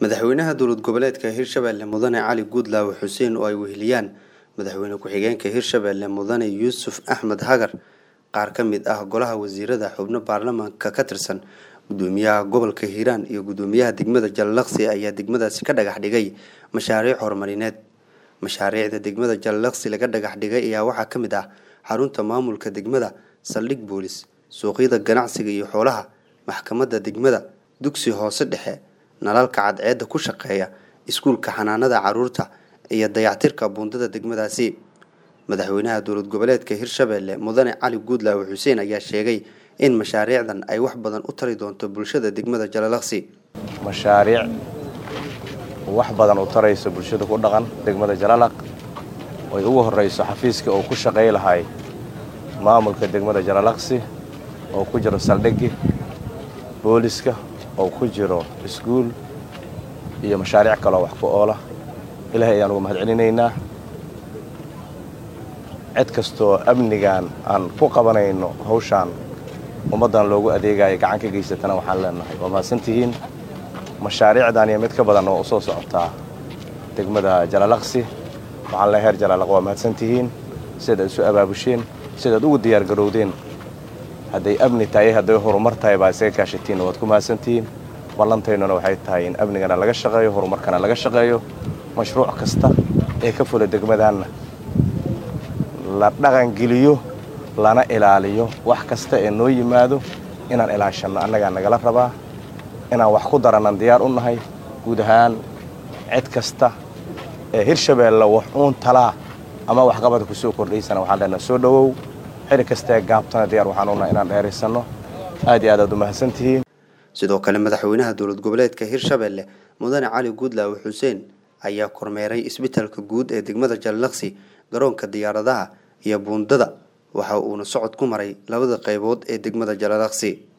madaxweynaha dowlad goboleedka hirshabelle mudane cali guudlaawe xuseen oo ay weheliyaan madaxweyne ku-xigeenka hirshabelle mudane yuusuf axmed hagar qaar ka mid ah golaha wasiirada xubno baarlamaanka ka tirsan gudoomiyaha gobolka hiiraan iyo gudoomiyaha degmada jallaqsi ayaa degmadaasi ka dhagax dhigay mashaariic horumarineed mashaariicda degmada jallaqsi laga dhagax dhigay ayaa waxaa ka mid ah xarunta maamulka degmada saldhig boolis suuqyada ganacsiga iyo xoolaha maxkamadda degmada dugsi hoose dhexe nalalka cadceedda ku shaqeeya iskuulka xanaanada caruurta iyo dayactirka buundada degmadaasi madaxweynaha dowlad goboleedka hirshabelle mudane cali guudlaawe xuseen ayaa sheegay in mashaariicdan ay wax badan u tari doonto bulshada degmada jalalaqsi mashaariic wax badan u tarayso bulshada ku dhaqan degmada jalalaq oy ugu horrayso xafiiska oo ku shaqay lahay maamulka degmada jalalaqsi oo ku jiro saldhigi booliska oo ku jiro iskuul iyo mashaariic kaloo wax ku oola ilaahay ayaan uga mahad celinaynaa cid kastoo amnigan aan ku qabanayno hawshaan ummaddan loogu adeegayo gacan ka geysatana waxaan leenahay waa mahadsantihiin mashaariicdan iyo mid ka badan oo u soo socotaa degmada jalalaqsi waxaan le heer jalalaq waa mahadsantihiin sidaad isu abaabusheen sidaad ugu diyaargarowdeen hadday amni tahay hadday horumar tahay baa isaga kaashatiinna waad ku mahadsantihiin ballantaynuna waxay tahay in amnigana laga shaqeeyo horumarkana laga shaqeeyo mashruuc kasta ee ka fula degmadaanna la dhaqangeliyo lana ilaaliyo wax kasta ee noo yimaado inaan ilaashanno annagaa nagala rabaa inaan wax ku darannan diyaar u nahay guud ahaan cid kasta ee hirshabeelle wax uun talaa ama waxqabada ku soo kordhaysana waxaan leenaha soo dhowow xili kastaee gaabtana diyaar waxaan u nahay inaan dheeraysanno aad iyo aad aad u mahadsantihiin sidoo kale madaxweynaha dowlad goboleedka hirshabelle mudane cali guudlaawe xuseen ayaa kormeeray isbitaalka guud ee degmada jallaqsi garoonka diyaaradaha iyo buundada waxa uuna socod ku maray labada qaybood ee degmada jalalaqsi